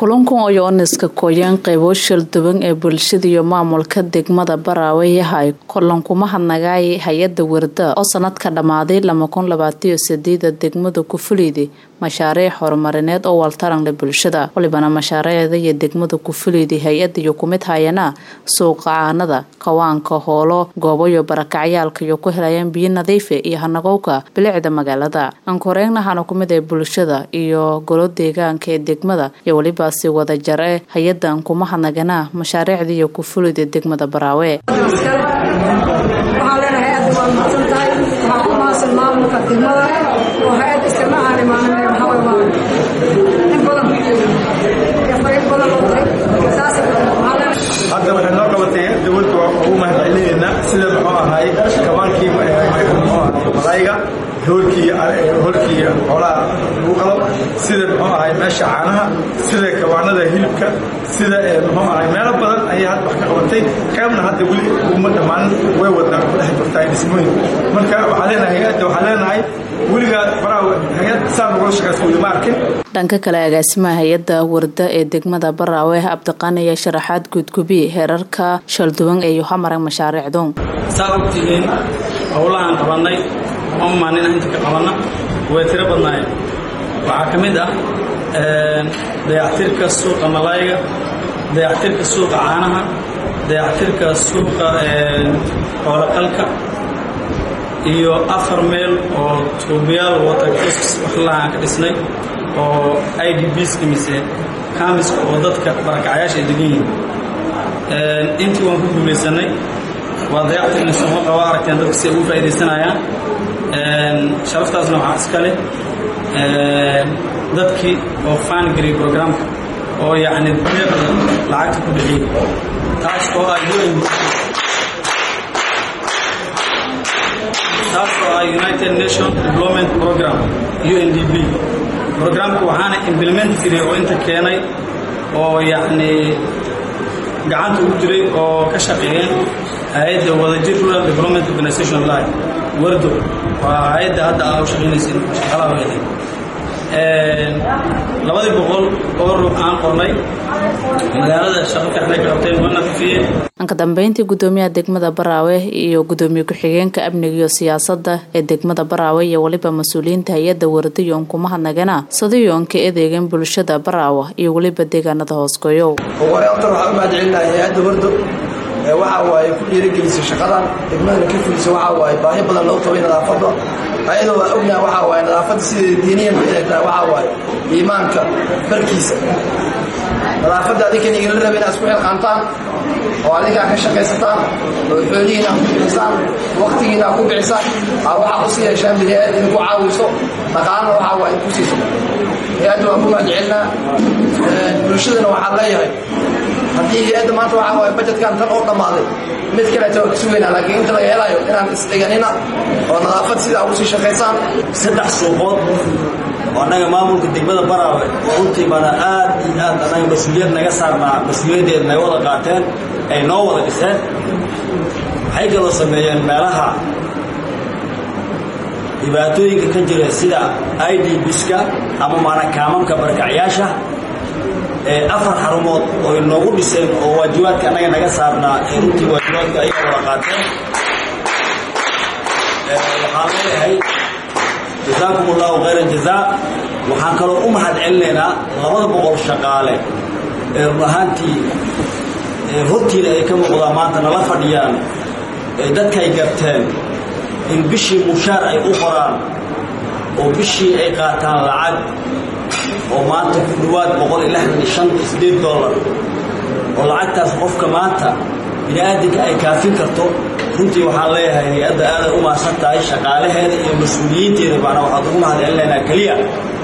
kulankan oo yooniska kooyaan qaybo shalduwan ee bulshada iyo maamulka degmada baraawe yahay kulankuma hadnagaay hay-ada warda oo sanadka dhammaaday lamakunilabaataniyosadeeda degmada kufuleyda mashaariic horumarineed oo waltaranle bulshada walibana mashaariicda iyo degmada kufuleyda hay-ada iyo kumid hayana suuqa caanada kawaanka hoolo goobayo barakacyaalka iyo ku helayaan biyo nadiife iyo hanagowka bilicda magaalada ankoreegnahana kumid ee bulshada iyo golo deegaanka ee degmada iyo weliba si wada jar e hay-adan kuma hadnagana mashaariicda iyo kufuleyda degmada baraawe hadda waxay noo qabatay dowladda waa ugu mahadcelinaynaa sida muxuu ahaay kabaankii malayga hoolkii hoolkii xoolaha lagu qalo sida muxuu ahaay meesha caanaha sida kabaanada hilibka sida muxuu ahaay meelo badan ayay hadda wax ka qabatay qaybna hadda weli uma dhammaan way wadnaa ku dhex jirtaa dhismooyin marka waxaa leenahay hay-adda waxaa leenahay weligaa baraa hay-ad saan ugula shaqaysa weli ma arkin dhanka kale agaasimaha hay-ada warda ee degmada baraawe cabdiqaani ayaa sharaxaad guudgubi heerarka shalduwan ee yohamarag mashaariicdu saa ogtihiin howlahaan qabannay ama maalina inta ka qabanna way tiro badnaayeen waxaa ka mid ah dayactirka suuqa malayga dayactirka suuqa caanaha dayactirka suuqa xooloqalka iyo afar meel oo tuubiyaal watercos wax lahaan ka dhisnay oo i d bska mise kamiska oo dadka barakacyaasha ay degan yihiin intii waan ku guulaysanay waa dayactirna sooma qaba aragteen dadka si ay ugu faa'iidaysanayaan sharaftaasna waxaa iska leh dadkii oo faangary programka oo yacni deeqda lacagta ku bixiyey taas oo ah un taas oo ah united nation development program u n d b programka waxaana implement jiray oo inta keenay oo yacni gacanta ugu jiray oo ka shaqeeyeen hay-adda wadajir rural development organization live wardo waa hay-adda hadda aa u shaqaynaysin shaqalaha weeday labadii boqol oo ruux aan qornay magaalada shaqo fiixday ka qabteen waa nadiifiyeen anka dambeyntii gudoomiyaha degmada baraawe iyo gudoomiye ku-xigeenka amniga iyo siyaasadda ee degmada baraawe iyo weliba mas-uuliyiinta hay-adda wardayoon kuma hadnagana sadayoonka edeegan bulshada baraawa iyo weliba deegaanada hoosgoyow horta waxaa u mahadcelinahay hay-adda wardo waxa waaye ku dhiirigelisay shaqadan degmadana ka fulisa waxaa waaye baahi badan loo qabay nadaafadda ayadoo waa ognaha waxaa waaye nadaafadda sidai diiniyan inay tahay waxaa waaye iimaanka barkiisa nadaafadda adinkan igala raba inaad isku xilqaantaan oo adinkaa ka shaqaysataan oo xoolihiina ku bixisaan waktigiina ku bixisaan aa waxaa usi yeeshaan bini-aad idinku caawiso dhaqaalana waxaa waaye ku siiso hay-adda waan ku mahadcelinaa bulshadana waxaan leeyahay haddii hay-adda maanta waxaa waaye bajetkan tan oo dhammaaday mid kaleeta waa ka sugaynaa laakiin inta laga helayo inaan isdhiganina oo nadaafad sidaa ugu sii shaqaysaan saddex suuqood oo annaga maamulka degmada baraawe runtii baana aad iyo aad annaga mas-uuliyad naga saarnaa mas-uuliyaddeed naga wada qaateen ay noo wada dhiseen waxay kaloo sameeyeen meelaha dhibaatooyinka ka jira sida i d biska ama maana kaamamka barakacyaasha afar xarumood oo inoogu dhiseen oo waajibaadka annaga naga saarnaa ee runtii waajibaadka ayaga wada qaateen waxaan leeyahay jazaakum allahu khayra jazaa waxaan kaloo u mahad celinaynaa labada boqol shaqaale ee run ahaantii hortiina ay ka muuqdaan maanta nala fadhiyaan dadkay garteen in bishii mushaar ay u qoraan oo bishii ay qaataan lacag oo maanta ku dhawaad boqol iyo lixdan iyo shan iyo sideed dollar oo lacagtaas qofka maanta bini-aadinka ay kaafin karto runtii waxaan leeyahay hay-adda aaday u maasan tahay shaqaalaheeda iyo mas-uuliyiinteeda macnaa waxaad ugu mahad celinaynaa keliya